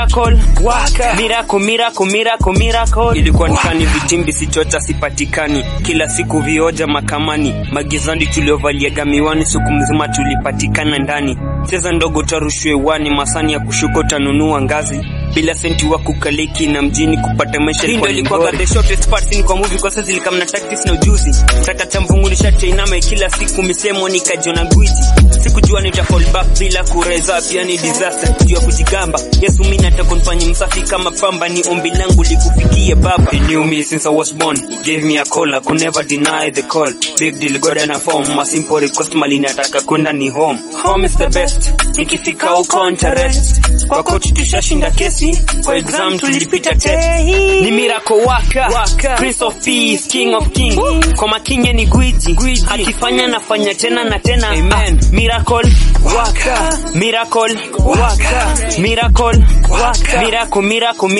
Miracle, waka. Miracle, miracle, miracle, miracle. Ilikuwa nikani vitimbi sichocha sipatikani, kila siku vioja makamani, magizani tuliovaliaga miwani, siku mzima tulipatikana ndani. Cheza ndogo tarushwe wani, masani ya kushuka utanunua ngazi bila senti wa kukaliki na mjini kupata maisha Hii ndio ilikuwa ilikuwa the shortest part scene kwa movie kwa sasa zilika na tactics na ujuzi kata cha mvungu nishache inama kila siku misemo nikajiona gwiji sikujua nita fall back bila kureza pia ni disaster juu ya kujigamba Yesu mimi nataka nifanye msafi kama pamba ni ombi langu likufikie baba He knew me since I was born He gave me a call I could never deny the call big deal God and a form a simple request mali nataka kwenda ni home home is the best nikifika huko ntarest kwa coach tushashinda kesi kwa exam tulipita test ni miracle waka, waka. prince of peace king of king kwa makinye ni gwiji, gwiji. akifanya nafanya tena na tena Amen. Ah, miracle waka miracle waka miracle waka miracle miracle